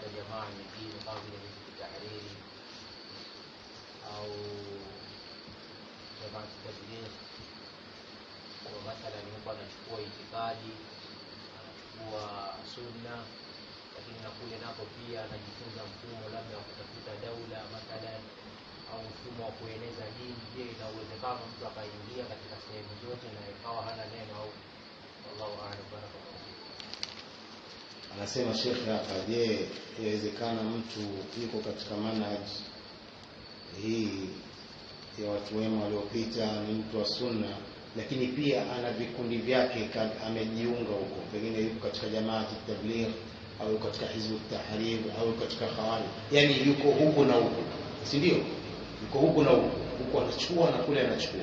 jamaa nyingine kama vile Hizbu Tahriri au jamaa Tabligh, kwa mathalan yuko anachukua itikadi, anachukua sunna, lakini na kule nako pia anajifunza mfumo labda wa kutafuta daula mathalan au mfumo wa kueneza dini. Je, ina uwezekano mtu akaingia katika sehemu zote na ikawa hana neno au wallahu a'lam. Barakallahu fikum. Anasema shekhe hapa, je, yawezekana mtu yuko katika manhaj hii ya watu wema waliopita, ni mtu wa sunna, lakini pia ana vikundi vyake, ka- amejiunga huko, pengine yuko katika jamaa tabligh au yuko katika hizbu tahrir au yuko katika khawarij, yani yuko huku na huku, si ndio? Yuko huku na huku, huku anachukua na kule anachukua.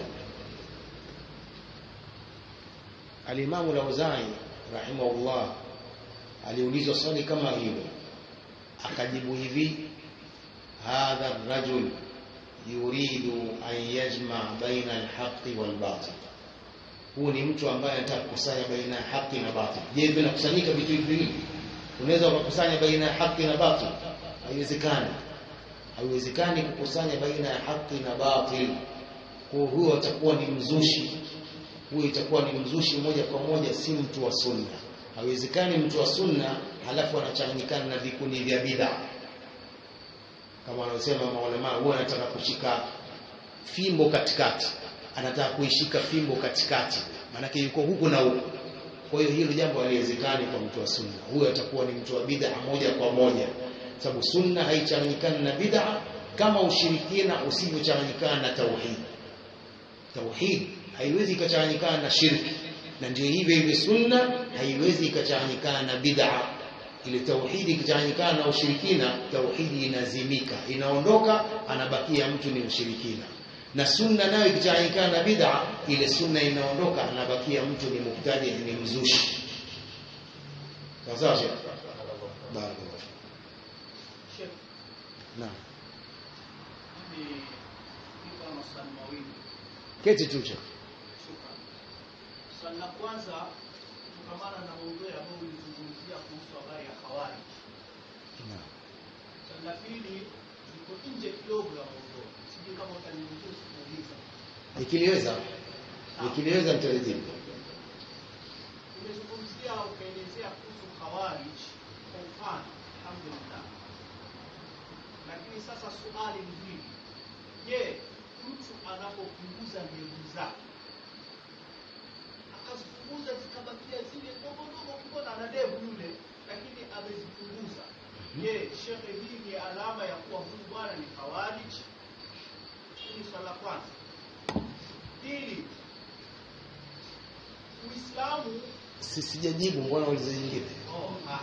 Alimamu Lauzai rahimahullah aliulizwa swali kama hilo, akajibu hivi, hadha rajul yuridu an yajma baina alhaqi walbatil, huu ni mtu ambaye anataka kukusanya baina ya haki na batil. Je, vinakusanyika vitu hivi viwili? Unaweza ukakusanya baina ya haki na batil? Haiwezekani, haiwezekani kukusanya baina ya haki na batil. Kwa huyo atakuwa ni mzushi, huyo itakuwa ni mzushi moja kwa moja, si mtu wa sunna. Haiwezekani mtu wa sunna halafu anachanganyikana na vikundi vya bid'a kama wanaosema maulama, huwa anataka kushika fimbo katikati, anataka kuishika fimbo katikati, maanake yuko huku na huku. Kwa hiyo hilo jambo haliwezekani kwa mtu wa sunna. Huyo atakuwa ni mtu wa bid'a moja kwa moja, sababu sunna haichanganyikani na bid'a kama ushirikina usivyochanganyikana na tauhid. Tauhid haiwezi ikachanganyikana na shirki, na ndio hivyo hivyo sunna haiwezi ikachanganyikana na bid'a ile tauhidi ikichanganyikana na ushirikina, tauhidi inazimika, inaondoka, anabakia mtu ni mshirikina. Na sunna nayo ikichanganyikana na bid'a, ile sunna inaondoka, anabakia mtu ni mubtadi, ni mzushi. Sawa sawa, Sheikh? Barakallahu. Sheikh, Naam, mimi niko na maswali mawili. keti tu Sheikh. Shukran. Swali la kwanza kutokamana na maudhui ambayo ulizungumzia kuhusu habari ya khawarij. Naam. Swali la pili liko nje kidogo ya maudhui, sijui kama utaniruhusu kuuliza. Nikiliweza, nikiliweza nitalijibu. Umezungumzia ukaelezea kuhusu khawarij kwa upana, alhamdulillah. Lakini sasa suali ni hili, je, mtu anapopunguza ndevu zake akazipunguza zikabakia zile ndogo ndogo, ukipona ana ndevu yule, lakini amezipunguza, je, shekhe, hii ni alama ya kuwa huyu bwana ni khawarij? Hili ni swala la kwanza. Pili, Uislamu Si sijajibu, mbona uliza nyingine? oh, ah,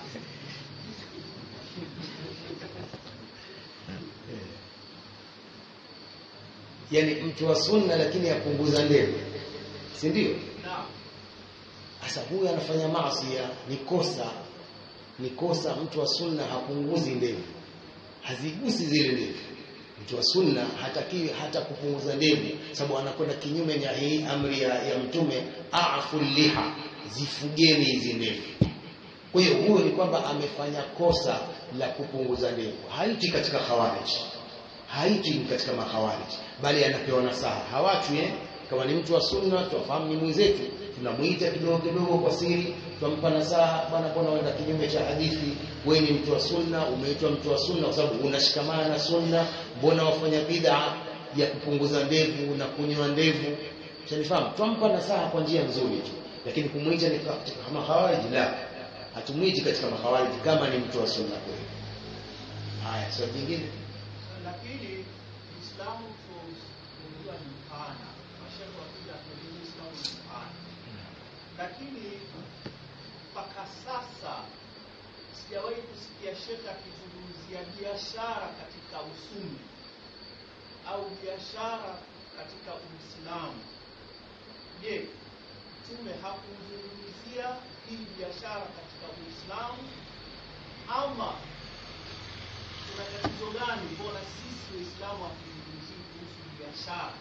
Yaani mtu wa sunna lakini apunguza ndevu, si ndio? naam. Sasa huyu anafanya maasi, ni kosa, ni kosa. Mtu wa sunna hapunguzi ndevu, hazigusi zile ndevu. Mtu wa sunna hatakiwi hata kupunguza ndevu, sababu anakwenda kinyume na hii amri ya, ya Mtume, afu liha, zifugeni hizi ndevu. Kwa hiyo huyo ni kwamba amefanya kosa la kupunguza ndevu, haiti katika khawarij, haiti katika makhawarij, bali anapewa nasaha, hawachwi eh? Kama ni mtu wa sunna, tuwafahamu ni mwenzetu, tunamuita kidogo kidogo kwa siri, twampa nasaha, bwana, mbona uenda kinyume cha hadithi? Wewe ni mtu wa sunna, umeitwa mtu wa sunna kwa sababu unashikamana na sunna. Mbona wafanya bid'a ya kupunguza ndevu na kunyoa ndevu? Shanifahamu, twampa nasaha kwa njia nzuri tu, lakini kumwita ni katika makhawarij, la, hatumwiti katika makhawarij kama ni mtu wa sunna kweli. Haya, swali jingine. la pili Uislamu tunajua ni mpana, mashehe wakija kueleza Uislamu ni mpana, lakini mpaka sasa sijawahi kusikia shekhe akizungumzia biashara katika usuni au biashara katika Uislamu. Je, Mtume hakuzungumzia hii biashara katika Uislamu ama kuna tatizo gani? Mbona sisi Waislamu hatuzungumzii kuhusu biashara?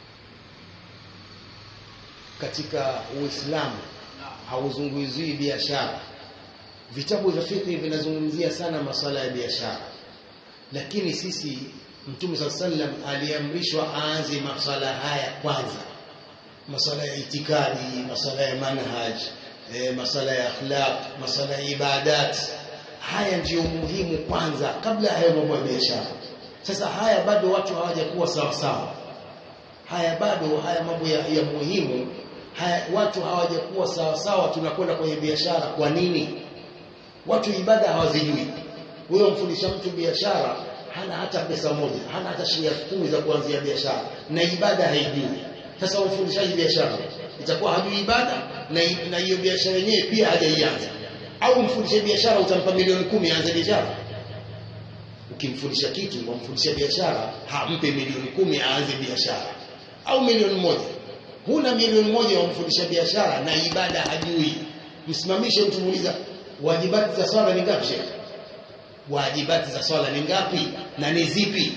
Katika Uislamu Na hauzungumzii biashara vitabu vya fiqh vinazungumzia sana masala ya biashara lakini sisi Mtume sallam aliamrishwa aanze masala haya kwanza masala ya itikadi masala ya manhaj e, masala ya akhlaq masala ya ibadat haya ndiyo muhimu kwanza kabla ya hayo mambo ya biashara sasa haya bado watu hawajakuwa sawa sawa haya bado haya mambo ya, ya muhimu haya watu hawajakuwa sawa sawa tunakwenda kwenye biashara kwa nini watu ibada hawazijui wewe mfundisha mtu biashara hana hata pesa moja hana hata shilingi kumi za kuanzia biashara na ibada haijui sasa umfundishaji biashara itakuwa hajui ibada na na hiyo biashara yenyewe pia hajaianza au mfundishe biashara utampa milioni kumi aanze biashara ukimfundisha kitu wamfundisha biashara hampe milioni kumi aanze biashara au milioni moja huna milioni moja wamfundisha biashara na ibada hajui msimamishe mtu muuliza wajibati za swala ni ngapi shekhe wajibati za swala ni ngapi na ni zipi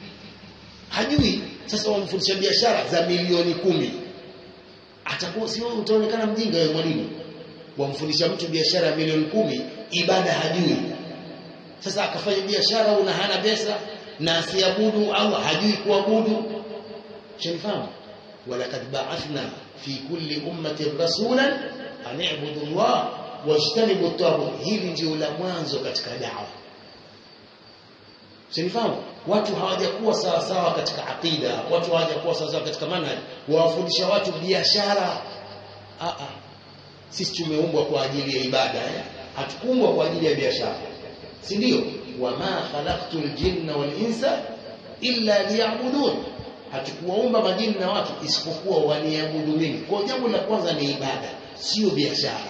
hajui sasa wamfundisha biashara za milioni kumi atakuwa sio utaonekana mjinga wewe mwalimu wamfundisha mtu biashara ya milioni kumi ibada hajui sasa akafanya biashara una hana pesa na asiabudu au hajui kuabudu shanifahamu walakad ba'athna fi kulli ummatin rasulan an i'budu Allah wajtanibu at hili ndio la mwanzo katika dawa Sinifahamu watu hawajakuwa sawa sawa katika akida, watu hawajakuwa sawa sawa katika manhaj, wawafundisha watu biashara. Ah ah. Sisi tumeumbwa kwa ajili ya ibada eh? Hatukuumbwa kwa ajili ya biashara. Si ndio? Wama khalaqtul jinna wal insa illa liya'budun. Hatukuwaumba majini na watu isipokuwa waniabudu mimi. Kwa jambo la kwanza ni ibada, sio biashara.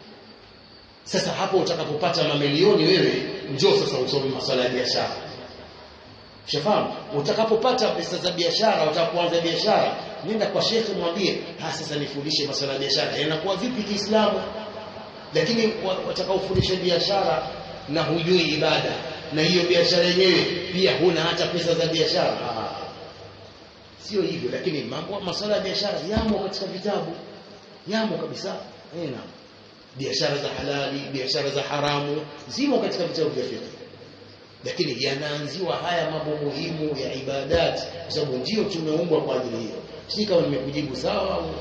Sasa hapo utakapopata mamilioni wewe, njoo sasa usome masuala ya biashara. Ushafahamu? Utakapopata pesa za biashara, utakapoanza biashara, nenda kwa shekhe mwambie, "Ha sasa nifundishe masuala ya biashara." Yanakuwa vipi Kiislamu? Lakini watakaofundisha biashara na hujui ibada na hiyo biashara yenyewe pia huna hata pesa za biashara. Ah. Sio hivyo, lakini mambo masuala ya biashara yamo katika vitabu. Yamo kabisa. Eh, naam. Biashara za halali, biashara za haramu zimo katika vitabu vya fiqh lakini yanaanziwa haya mambo muhimu ya ibadat kwa sababu ndio tumeumbwa kwa ajili hiyo si kama nimekujibu sawa au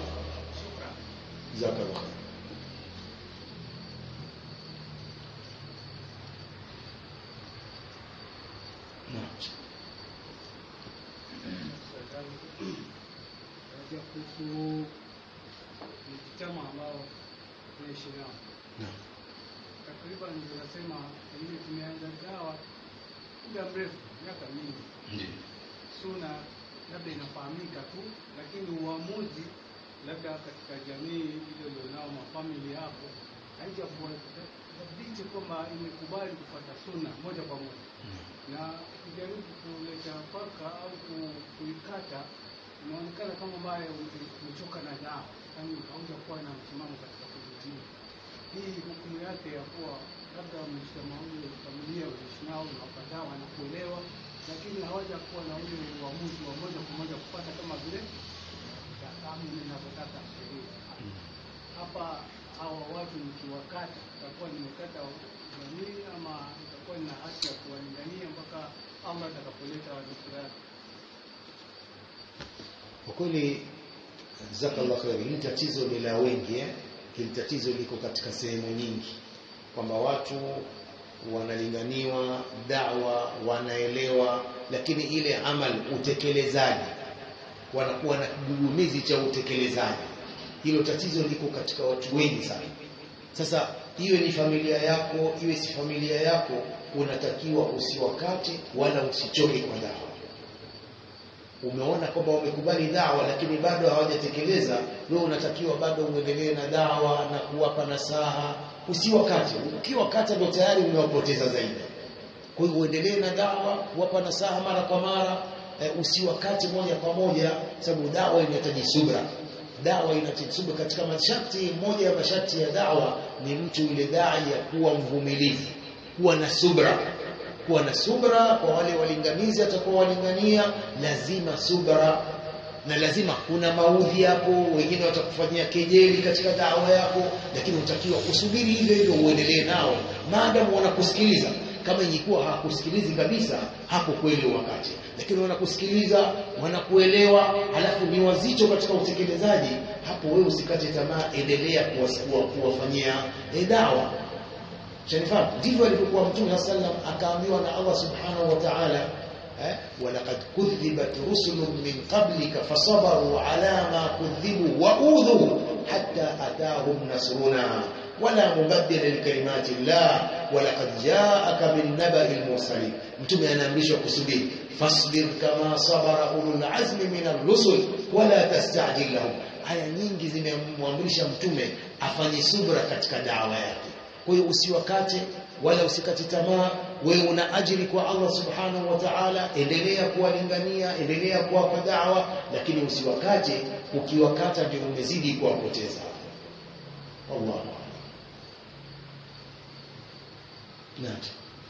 jazakallah kuhusu mtama ambao tunaishi nao takriban tunasema pengine tumeanza dawa muda mrefu miaka mingi ndio suna labda inafahamika tu lakini uamuzi labda katika jamii ile ulionao mafamili hapo haijakuwa thabiti kwamba imekubali kupata suna moja kwa moja na kujaribu kuleta paka au ku- kuikata inaonekana kama ambaye umechoka na dawa yaani haujakuwa na msimamo katika kujitibu hii hukumu yake ya kuwa labda mshikamano familia unaishi nao unawapatao wanakuelewa lakini hawajakuwa na ule uamuzi wa moja kwa moja kupata kama vile tahamu inavyotaka sheria hapa hawa watu nikiwakata itakuwa nimekata jamii ama itakuwa nina haki ya kuwalingania mpaka Allah atakapoleta wadhikira yake kwa kweli jazakallah khair hili tatizo ni la wengi eh hili tatizo liko katika sehemu nyingi kwamba watu wanalinganiwa dawa wanaelewa lakini ile amal utekelezaji wanakuwa na kigugumizi cha utekelezaji hilo tatizo liko katika watu wengi sana sasa iwe ni familia yako iwe si familia yako unatakiwa usiwakate wala usichoke kwa dawa umeona kwamba wamekubali dawa lakini bado hawajatekeleza wewe unatakiwa bado uendelee na dawa na kuwapa nasaha usiwakate ukiwakata ndio tayari umewapoteza zaidi kwa hiyo uendelee na dawa kuwapa nasaha mara kwa mara e, usiwakate moja kwa moja sababu dawa inahitaji subra dawa inahitaji subra katika masharti moja ya masharti ya dawa ni mtu yule dai ya kuwa mvumilivu kuwa na subra kuwa na subra kwa wale walinganizi atakuwa walingania lazima subra na lazima kuna maudhi hapo wengine watakufanyia kejeli katika dawa yako lakini utakiwa usubiri hivyo hivyo uendelee nao maadamu wanakusikiliza kama ingekuwa hawakusikilizi kabisa hapo kweli wakati lakini wanakusikiliza wanakuelewa halafu ni wazito katika utekelezaji hapo wewe usikate tamaa endelea kuwasukua kuwafanyia eh, dawa shanifahamu ndivyo alivyokuwa mtume sallam akaambiwa na Allah subhanahu wa ta'ala eh, walaqad kudhibat rusulun min qablika fasabaru ala ma kudhibu wa udhu hatta atahum nasruna wala mubaddila likalimati llah walaqad jaaka min nabai lmursalin mtume anaamrishwa kusubiri fasbir kama sabara ulul azmi min ar-rusul wala tastajil lahum aya nyingi zimemwamrisha mtume afanye subra katika dawa yake kwa hiyo usiwakate wala usikate tamaa wewe una ajiri kwa Allah subhanahu wa ta'ala endelea kuwalingania endelea kuwapa dawa lakini usiwakate ukiwakata ndio umezidi kuwapoteza Allahu a'lam Naam.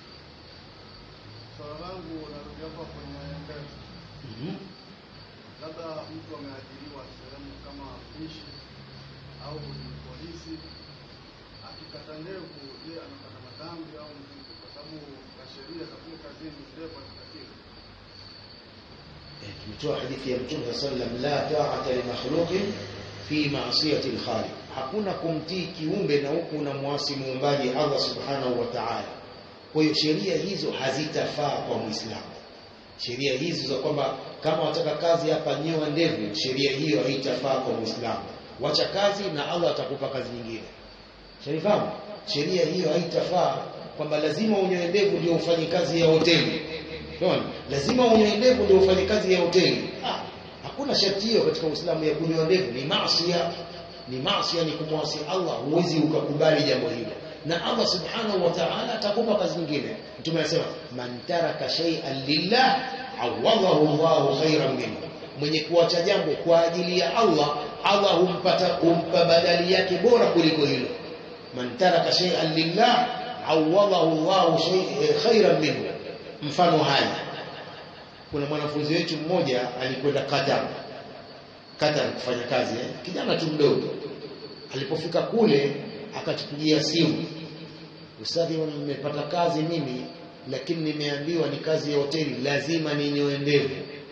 Swala langu narudi hapa kwenye mbele. Mhm. labda mtu ameajiriwa sehemu kama mpishi au ni polisi, akikata ndevu, je, anapata madhambi au mzigo? Kwa sababu kwa sheria za kule kazini ndevu hazitakiwi. Eh, tumetoa hadithi ya Mtume sallam la ta'ata li makhluqin fi ma'siyati al-khaliq hakuna kumtii kiumbe na huku unamwasi muumbaji Allah subhanahu wa ta'ala kwa hiyo sheria hizo hazitafaa kwa muislamu sheria hizi za kwamba kama wataka kazi hapa nyoa ndevu sheria hiyo haitafaa kwa muislamu wacha kazi na Allah atakupa kazi nyingine sharifahamu sheria hiyo haitafaa kwamba lazima unyoe ndevu ndio ufanye kazi ya hoteli Unaona? Lazima unyoe ndevu ndio ufanye kazi ya hoteli. Ah, hakuna sharti hiyo katika Uislamu ya kunyoa ndevu, ni maasi ni maasi ni kumwasi Allah, huwezi ukakubali jambo hilo. Na Allah Subhanahu wa Ta'ala atakupa kazi nyingine. Mtume anasema man taraka shay'an lillah awadahu Allahu khairan minhu. Mwenye kuacha jambo kwa ajili ya Allah, Allah humpata humpa badali yake bora kuliko hilo. Man taraka shay'an lillah awadahu Allahu shay- khairan minhu mfano haya kuna mwanafunzi wetu mmoja alikwenda Qatar Qatar kufanya kazi eh? kijana tu mdogo alipofika kule akatupigia simu ustadhi nimepata kazi mimi lakini nimeambiwa ni kazi ya hoteli lazima ninyoe ndevu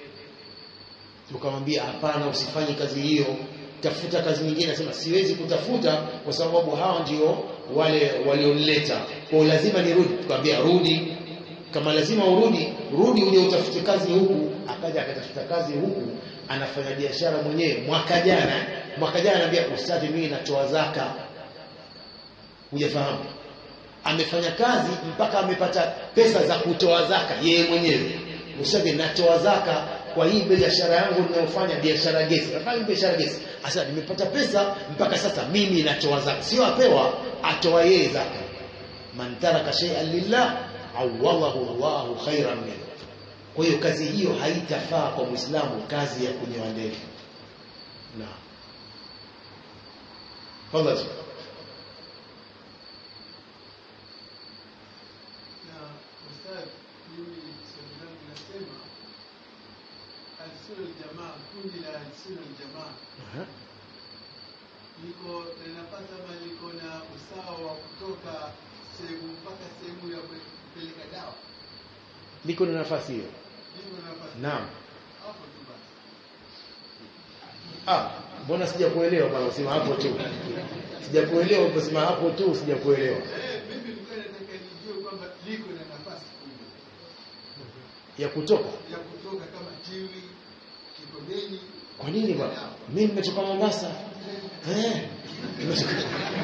tukamwambia hapana usifanye kazi hiyo tafuta kazi nyingine anasema siwezi kutafuta kwa sababu hawa ndio wale walionileta kwa hiyo lazima nirudi tukamwambia rudi kama lazima urudi rudi uje utafute kazi huku akaja akatafuta kazi huku anafanya biashara mwenyewe mwaka jana mwaka jana anambia ustadhi mimi natoa zaka hujafahamu amefanya kazi mpaka amepata pesa za kutoa zaka yeye mwenyewe ustadhi natoa zaka kwa hii biashara yangu ninayofanya biashara gesi nafanya biashara gesi sasa nimepata pesa mpaka sasa mimi natoa zaka sio apewa atoa yeye zaka man taraka shay'an lillah awadahu Allahu khairan minhu. Kwa hiyo kazi hiyo haitafaa kwa Muislamu, kazi ya kunyoa ndevu. Naam. Fadhali. Na ustadhi, mimi swali langu nasema Al-Sunnah Jamaa, kundi la Al-Sunnah Jamaa Aha. liko na nafasi ama liko na usawa wa kutoka sehemu mpaka sehemu ya kupeleka dawa? Liko na nafasi hiyo. Liko na nafasi Naam. hapo tu basi. Ah, mbona sijakuelewa bwana usema hapo tu. Sijakuelewa ukasema hapo tu sijakuelewa. Eh, mimi nilikuwa nataka nijue kwamba liko na nafasi kubwa Ya kutoka. ya kutoka kama Tiwi, Kikodeni. Kwa nini bwana? Mimi nimetoka Mombasa. Eh? Nimetoka-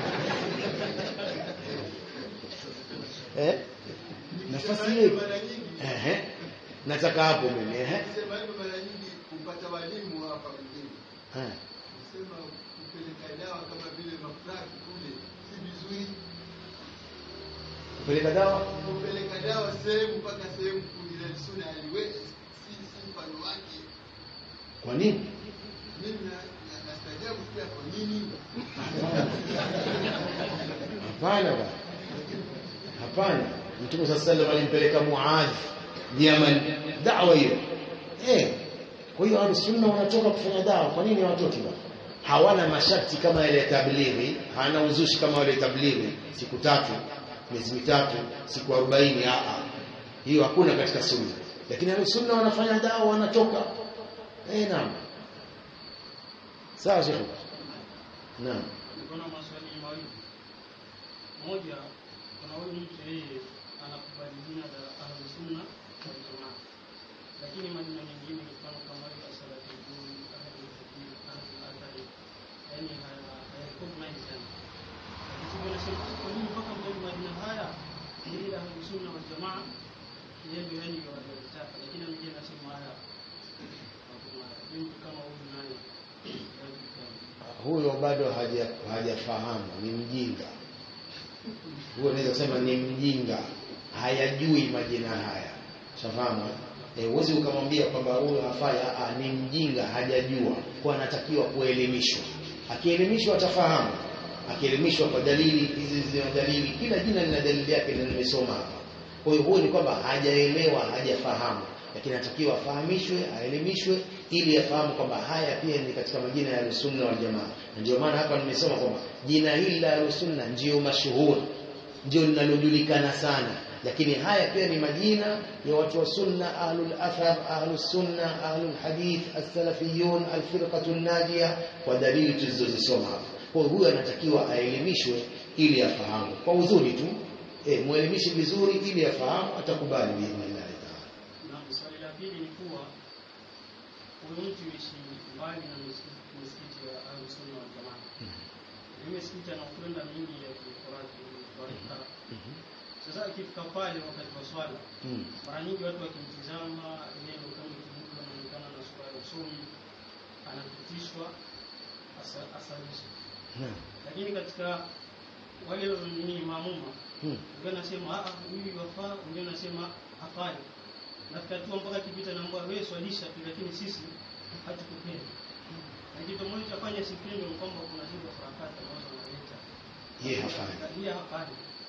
Eh? Nafasi hiyo. iko. mara nyingi Ehe. Nataka hapo mimi, ehe. sema hivyo mara nyingi kupata walimu hapa mjini. Eh. Kusema kupeleka dawa kama vile mafraki kule si vizuri. Kupeleka dawa? Kupeleka dawa sehemu mpaka sehemu kundi la Sunna haliwezi si si mfano wake. Kwa nini? Mimi na- na- nastajabu pia kwa nini? Hapana bwana. Hapana. Mtume صلى الله عليه وسلم alimpeleka Muadh Yaman da'wa hiyo. Eh. kwa hiyo ahlusunna wanatoka kufanya dawa kwa nini hawatoki bwana hawana masharti kama yale ya tablighi hana uzushi kama wale tablighi siku tatu miezi mitatu siku 40 a hiyo hakuna katika sunna lakini ahlusunna wanafanya dawa wanatoka eh naam sawa shekhi naam Kuna maswali mawili. Moja, kuna huyu mtu yeye anakubali jina la Ahlus Sunna wal Jamaa, lakini majina mengine mfano kama ile Salafiyyun, Ahlul Hadith, Ahlul Athari, yani hayakubali sana. Lakini nasema kwa nini mpaka mtaji majina haya ni ile Ahlus Sunna wal Jamaa, yeye ndio yani waliotaka, lakini mwingine anasema haya hakuna. Mtu kama huyu naye huyo bado haja hajafahamu ni mjinga huyo naweza kusema ni mjinga hayajui majina haya shafahamu eh uwezi ukamwambia kwamba huyo hafai a ni mjinga hajajua kwa anatakiwa kuelimishwa akielimishwa atafahamu akielimishwa kwa dalili hizi zina dalili kila jina lina dalili yake na nimesoma hapa kwa hiyo huyo ni kwamba hajaelewa hajafahamu lakini anatakiwa afahamishwe aelimishwe ili afahamu kwamba haya pia ni katika majina ya Ahlusunna wal Jamaa. Na ndio maana hapa nimesoma kwamba jina hili la Ahlusunna ndio mashuhuri, ndio linalojulikana sana, lakini haya pia ni majina ya watu wa sunna, ahlul athar, ahlus sunna, ahlul hadith, as-salafiyun, al-firqatu najia kwa dalili tulizozisoma hapa. Kwa hiyo huyu anatakiwa aelimishwe ili afahamu kwa uzuri tu. Eh, muelimishe vizuri ili afahamu, atakubali biidhnillah taala. Na swali la pili ni kuwa huyu mtu ishi mbali na misikiti misikiti ya Ahlus Sunna wal Jamaa. Ile misikiti anakwenda mingi ya Kikurati barika. Sasa akifika pale wakati wa swala, Mm. mara nyingi watu wakimtizama yeye ndio kama kibuka anaonekana na sura ya usomi, anapitishwa asa- asalishe. Naam. Lakini katika wale nini maamuma Mm. wengine anasema ah huyu yafaa, wengine anasema hafai. Nafika tu mpaka kipita naomba wewe swalisha tu, lakini sisi hatukupenda. Na kitu moja cha fanya sipendo ni kwamba kuna zile harakati ambazo wanaleta. Yeye hafai. Yeye hafai.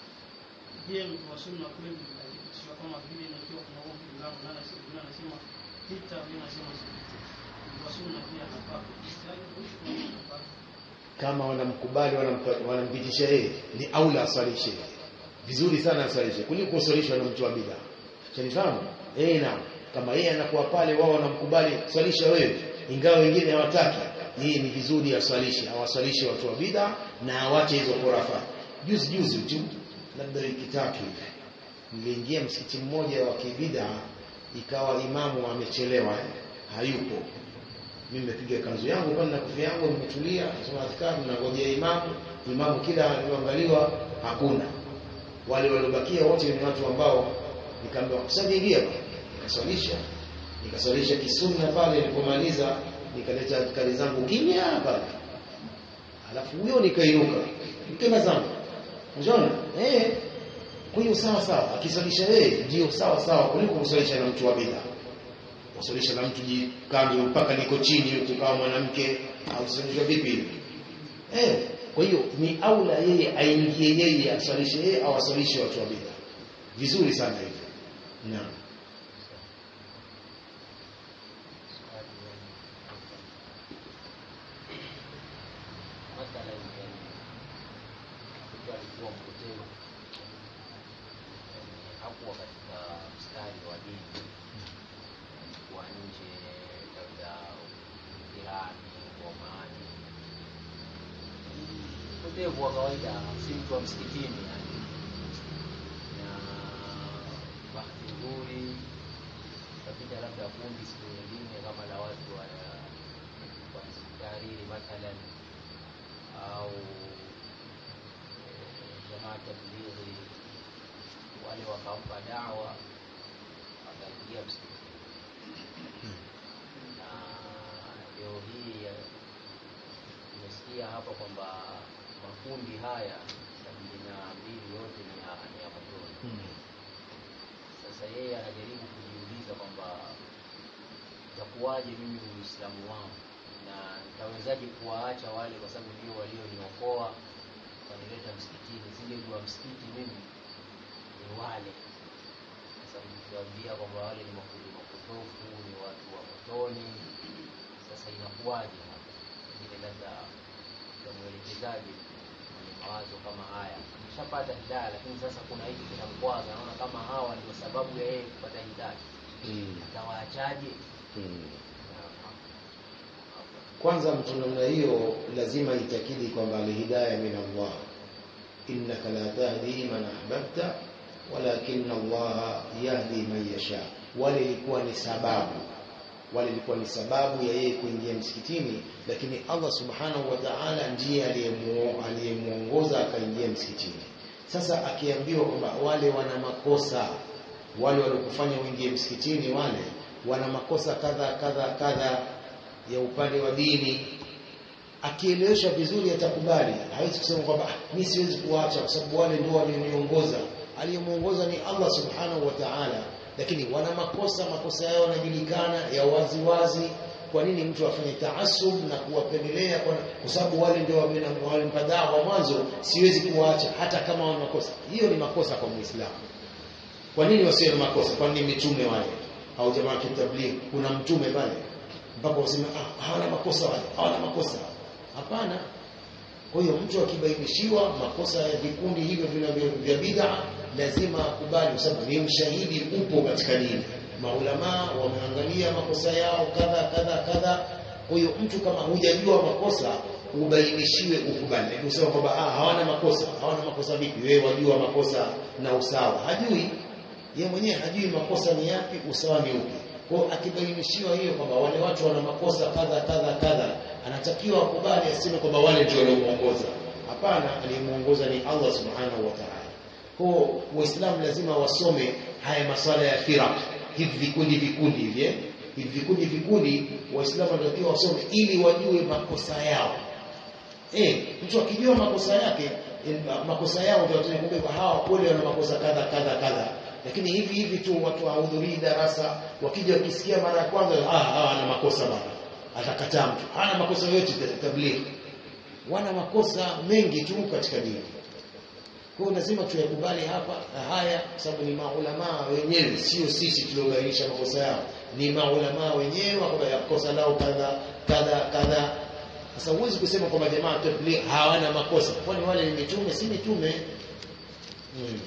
Je, mtu wa sunna kweli akipitishwa kama vile na ikiwa kuna huo pinzani na anasema na anasema pita, wengine anasema sipite. Mtu wa sunna pia anafaa kupita, huyu anafaa. kama wanamkubali wanampa- wanampitisha yeye ni aula aswalishe vizuri sana aswalishe kuliko kuswalishwa na mtu wa bid'a shanifahamu eh naam kama yeye anakuwa pale wao wanamkubali swalisha wewe ingawa wengine hawataki yeye ni vizuri aswalishe awaswalishe watu wa bid'a na awache hizo khurafa juzi juzi tu labda wiki tatu hivi niliingia msikiti mmoja wa kibida ikawa imamu amechelewa eh, hayupo mimi nimepiga kanzu yangu pale na kofia yangu nimetulia nasoma adhkari nangojea imamu imamu kila alioangaliwa hakuna wale waliobakia wote ni watu ambao nikaambiwa kusajiingia nikaswalisha nikaswalisha kisunna pale nilipomaliza nikaleta adhkari zangu kimya pale alafu huyo nikainuka nikenda zangu unaona eh kwa hiyo sawa sawa akiswalisha yeye ndio sawa sawa kuliko kuswalisha na mtu wa bid'a kusalisha na mtu jikanzu mpaka liko chini ukawa mwanamke au sio vipi hivi eh kwa hiyo ni aula yeye aingie yeye aswalishe yeye au aswalishe watu wa bid'a vizuri sana hivyo naam mathalan yani mtu alikuwa mpotevu yani hakuwa katika mstari wa dini alikuwa nje labda jirani ngomani mpotevu wa kawaida si mtu wa msikitini yani na bahati nzuri kapita labda kundi siku nyingine kama la watu wa wa tahariri mathalan au eh, jamaa tablighi wale wakampa dawa wakaingia msikitini na leo hii eh, tumesikia hapa kwamba makundi haya sabini na mbili yote ni ya ni ya motoni sasa yeye anajaribu kujiuliza kwamba itakuwaje mimi uislamu wangu na nitawezaje kuwaacha wale kwa sababu ndio walioniokoa wanileta msikitini singejua msikiti mimi ni wale sasa mkiwaambia kwamba wale ni makundi makundi mapotofu ni watu wa motoni sasa inakuwaje hapa ingine labda tamwelekezaji mwenye mawazo kama haya ameshapata hidaya lakini sasa kuna hiki kinamkwaza naona kama hawa ndio sababu ya yeye kupata hidaya mm. atawaachaje mm. Na- kwanza mtu namna hiyo lazima itakidi kwamba alhidaya min Allah innaka la tahdi man ahbabta walakin Allah yahdi man yasha wale ilikuwa ni sababu wale ilikuwa ni sababu ya yeye kuingia msikitini lakini Allah subhanahu wa ta'ala ndiye aliyemuo- aliyemuongoza akaingia msikitini sasa akiambiwa kwamba wale wana makosa wale waliokufanya uingie msikitini wale wana makosa kadha kadha kadha ya upande wa dini akielewesha vizuri atakubali hawezi kusema kwamba "Ah, mimi siwezi kuacha kwa sababu wale ndio walioniongoza aliyemuongoza ni Allah subhanahu wa ta'ala lakini wana makosa makosa yao yanajulikana ya wazi wazi kwa nini mtu afanye taasub na kuwapendelea kwa, kwa sababu wale ndio wamena- walimpa dawa mwanzo siwezi kuwaacha hata kama wana makosa hiyo ni makosa kwa muislamu kwa nini wasiwe na makosa kwa nini mitume wale au jamaa kitabligh kuna mtume pale mpaka waseme ah, hawana makosa wale hawana makosa hapana kwa hiyo mtu akibainishiwa makosa ya vikundi hivyo vinavyo vya bid'a lazima akubali kwa sababu ni ushahidi upo katika dini maulama wameangalia makosa yao kadha kadha kadha kwa hiyo mtu kama hujajua makosa ubainishiwe ukubali lakini usema kwamba ah, hawana makosa hawana makosa vipi wewe wajua makosa na usawa hajui yeye mwenyewe hajui makosa ni yapi usawa ni upi kwa hiyo akibainishiwa hiyo kwamba wale watu wana makosa kadha kadha kadha anatakiwa akubali aseme kwamba wale ndio waliomuongoza hapana aliyemuongoza ni Allah subhanahu wa ta'ala kwa hiyo waislamu lazima wasome haya maswala ya firaq hivi vikundi vikundi hivi eh? hivi vikundi vikundi waislamu wanatakiwa wasome ili wajue makosa yao Eh, mtu akijua makosa yake eh, makosa yao ndio tunakumbuka hawa kweli wana makosa kadha kadha kadha. Lakini hivi hivi tu watu hawahudhurii darasa, wakija wakisikia mara ya kwanza ah hawa wana makosa bana. Atakataa mtu. Hana makosa yote tabligh. Wana makosa mengi tu katika dini. Kwa hiyo lazima tuyakubali hapa na haya kwa sababu ni maulama wenyewe sio sisi tuliobainisha makosa yao. Ni maulama wenyewe wakabaya kosa lao kadha kadha kadha sasa huwezi kusema kwamba jamaa tabligh hawana makosa, kwani wale ni mitume, si mitume? Hmm.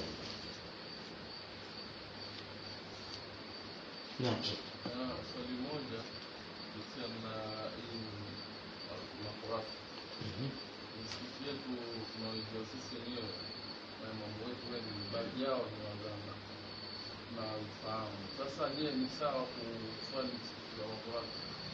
Naam. Ah, swali moja kuhusiana na hii makurasa. Mhm. Misikiti yetu tunaoijua sisi wenyewe na mambo yetu wengi, baadhi yao ni waganga na ufahamu. Sasa je, ni sawa kuswali msikiti wa makurasa?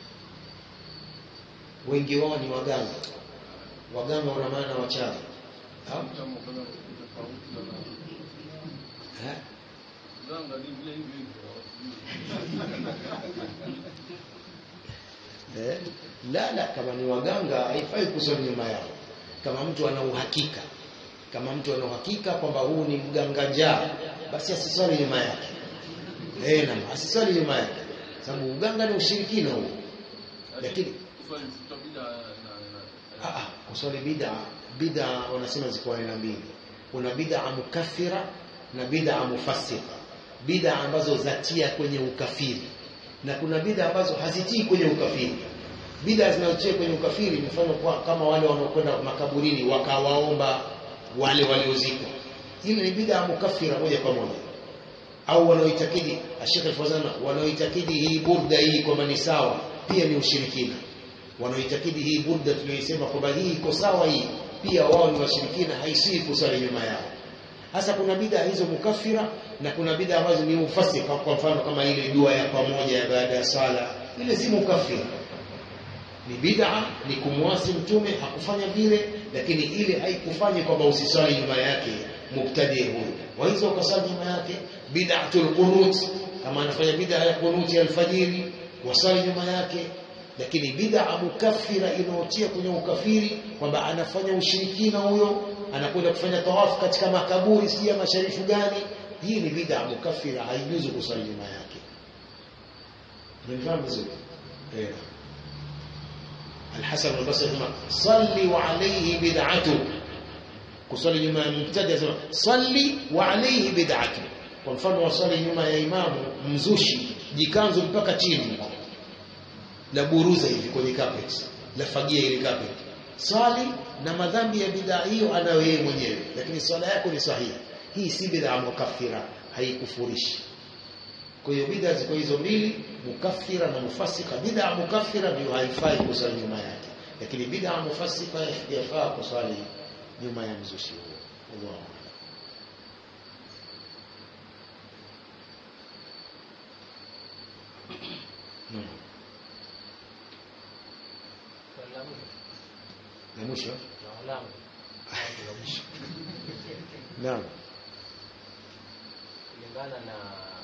Wengi wao ni waganga. Waganga wana maana wachawi. Au? Kama kuna tofauti na Eh? ganga ni vile hivyo hivyo, hawasijui. Eh? La la kama ni waganga haifai kuswali nyuma yao. Kama mtu ana uhakika kama mtu ana uhakika kwamba huu ni mganga njaa basi asiswali nyuma yake. Eh, naam, asiswali nyuma yake. Sababu uganga ni ushirikina huo. Lakini kuswali msikiti wa bid'a na na- Ah, ah, kuswali bid'a bid'a wanasema ziko aina mbili. Kuna bid'a mukaffira na bid'a mufassika. Bid'a ambazo zatia kwenye ukafiri na kuna bid'a ambazo hazitii kwenye ukafiri. Bid'a zinazotia kwenye ukafiri mfano kwa kama wale wanaokwenda makaburini wakawaomba wale waliozikwa. Ile ni bid'a mukaffira moja kwa moja. Au wanaoitakidi Sheikh Al-Fawzan wanaoitakidi hii burda hii kwamba ni sawa pia ni ushirikina wanaoitakidi hii burda tuliyoisema kwamba hii iko sawa hii pia wao ni washirikina haisii kusali nyuma yao hasa kuna bid'a hizo mukafira na kuna bid'a ambazo ni mufasika kwa mfano kama ile dua ya pamoja ya baada ya sala ile si mukafira ni bid'a ni kumwasi mtume hakufanya vile lakini ile haikufanya kwamba usisali nyuma yake mubtadi huyu waweza ukasali nyuma yake bid'atul qunut kama anafanya bid'a ya qunut ya alfajiri wasali nyuma yake lakini bid'a mukaffira inayotia kwenye ukafiri kwamba anafanya ushirikina huyo anakwenda kufanya tawafu katika makaburi sijui ya masharifu gani hii ni bid'a mukaffira haijuzu kusali nyuma yake unafahamu vizuri eh الحسن البصري يقول صلي وعليه بدعته kusali nyuma ya mubtadi asema salli wa alayhi bid'atu kwa mfano wasali nyuma ya imamu mzushi jikanzo mpaka chini la buruza hivi kwenye carpet lafagia ile carpet swali na madhambi ya bidhaa hiyo anayo yeye mwenyewe lakini swala yako ni sahihi hii si bidhaa mukaffira haikufurishi kwa hiyo bidhaa ziko hizo mbili mukaffira na mufassika bidhaa mukaffira ndio haifai kusali nyuma yake lakini bidhaa mufassika yafaa kusali nyuma ya mzushi huo Allahu a'lam. Naam. Swali la mwisho. Na mwisho Swali langu. Swali la mwisho. naam kulingana na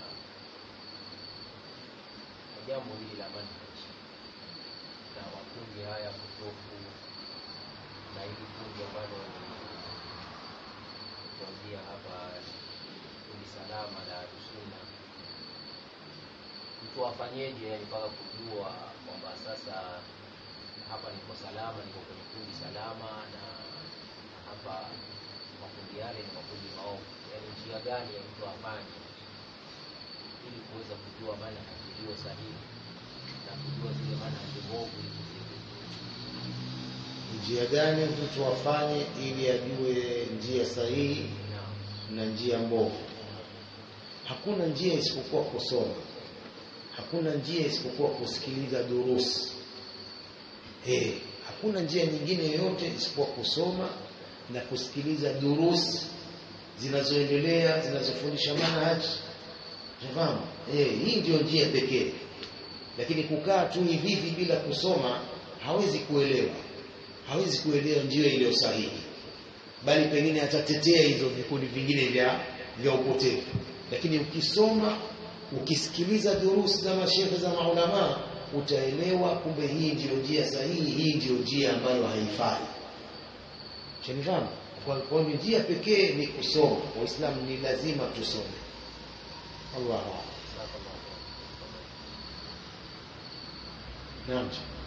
na jambo hili la manhaj na makundi haya potofu na hili kundi ambalo kuanzia hapa kundi salama la sunna mtu afanyeje yani mpaka kujua kwamba sasa hapa niko salama niko kwenye kundi salama na na hapa makundi yale ni makundi maovu yani njia gani ya mtu afanye ili kuweza kujua manhaji iliyo sahihi na kujua zile manhaji mbovu ili kuziepuka. njia gani mtu afanye ili ajue njia sahihi Naam. na njia mbovu hakuna njia isipokuwa kusoma hakuna njia isipokuwa kusikiliza durusi hey, hakuna njia nyingine yoyote isipokuwa kusoma na kusikiliza durusi zinazoendelea zinazofundisha manhaj Unafahamu? Eh, hii ndio njia pekee. Lakini kukaa tu hivi hivi bila kusoma hawezi kuelewa. Hawezi kuelewa njia iliyo sahihi. Bali pengine atatetea hizo vikundi vingine vya vya upotevu. Lakini ukisoma, ukisikiliza durusi za mashehe za maulama, utaelewa kumbe hii ndiyo njia sahihi, hii ndiyo njia ambayo haifai. Shanifahamu? Kwa kwa hiyo njia pekee ni kusoma. Waislamu ni lazima tusome. Allahu a'lam. Naam.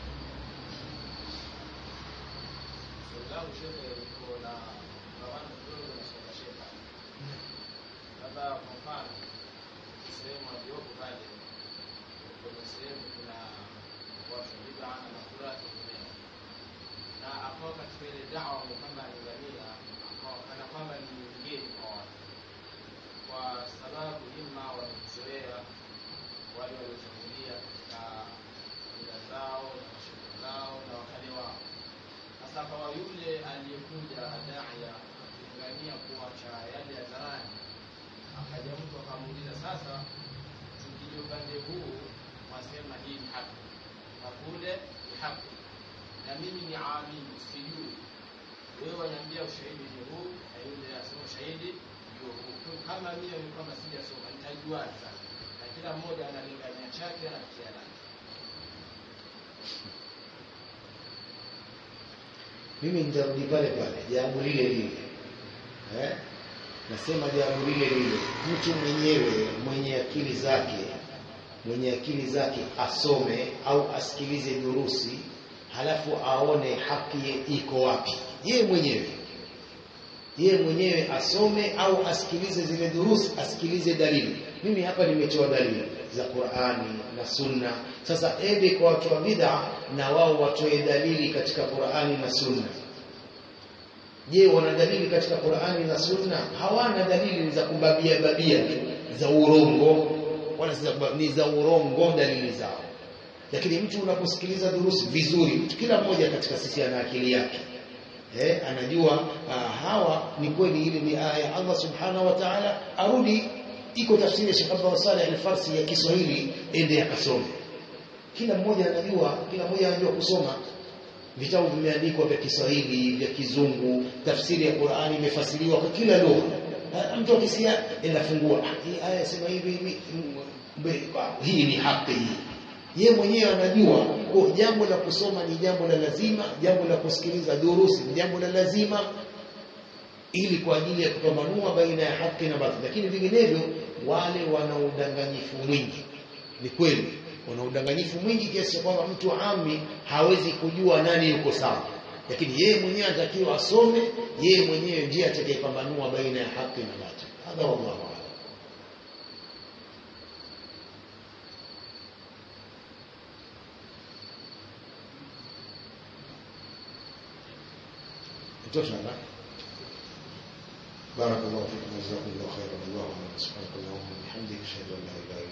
Swali langu shehe liko na gawana kidogo na swala shehe. Labda kwa mfano sehemu aliyopo pale kwenye sehemu kuna watu wa bid'a na makura wengineo, na akawa katika ile dawa ni kama alingania, akawa kana kwamba ni mgeni kwa watu, kwa sababu ima wamemzoea wale waliotangulia katika mila zao na mashughuli zao na wakale wao sasa kwa yule aliyekuja daya akilingania kuacha yale ya zamani, akaja mtu akamuuliza, sasa tukija upande huu wasema hii ni haki na kule ni haki, na mimi ni amini sijui, wewe waniambia ushahidi ni huu, na yule asema ushahidi ndio huu. Kwa Kama mimi ni kwamba sijasoma, nitajuaje sasa? Na kila mmoja analingania chake na kia lake. Mimi nitarudi pale pale jambo lile lile. Eh? Nasema jambo lile lile. Mtu mwenyewe mwenye akili zake mwenye akili zake asome au asikilize durusi halafu aone haki iko wapi. Yeye mwenyewe yeye mwenyewe asome au asikilize zile durusi, asikilize dalili. Mimi hapa nimetoa dalili za Qur'ani na Sunna. Sasa ende kwa watu wa bid'a na wao watoe dalili katika Qur'ani na Sunna. Je, wana dalili katika Qur'ani na Sunna? Hawana dalili za kubabia babia tu za urongo, wala si za- ni za urongo dalili zao. Lakini mtu unaposikiliza durusi vizuri, kila mmoja katika sisi ana akili yake eh, anajua ah, hawa ni kweli, ile ni aya ya Allah subhanahu wa ta'ala. Arudi, iko tafsiri ya Sheikh Abdullah Saleh al-Farsi ya Kiswahili, ende akasome. Kila mmoja anajua, kila mmoja anajua kusoma. Vitabu vimeandikwa vya Kiswahili, vya Kizungu, tafsiri ya Qur'ani imefasiriwa kwa kila lugha. Ah, Mtu akisikia enda fungua, ah, hii aya sema hivi hivi, mm, mbe- ah, hii ni haki hii ye mwenyewe anajua kwa jambo la kusoma ni jambo la lazima, jambo la kusikiliza durusi ni jambo la lazima, ili kwa ajili ya kupambanua baina ya haki na batili. Lakini vinginevyo wale wana udanganyifu mwingi, ni kweli wana udanganyifu mwingi kiasi cha kwamba mtu ami hawezi kujua nani yuko sawa, lakini yeye mwenyewe anatakiwa asome, yeye mwenyewe ndiye atakayepambanua baina ya haki na batili. Hadha wallahu a'lam. Itosha na بارك الله فيكم وجزاكم الله خيرا الله سبحانك اللهم وبحمدك اشهد ان لا اله الا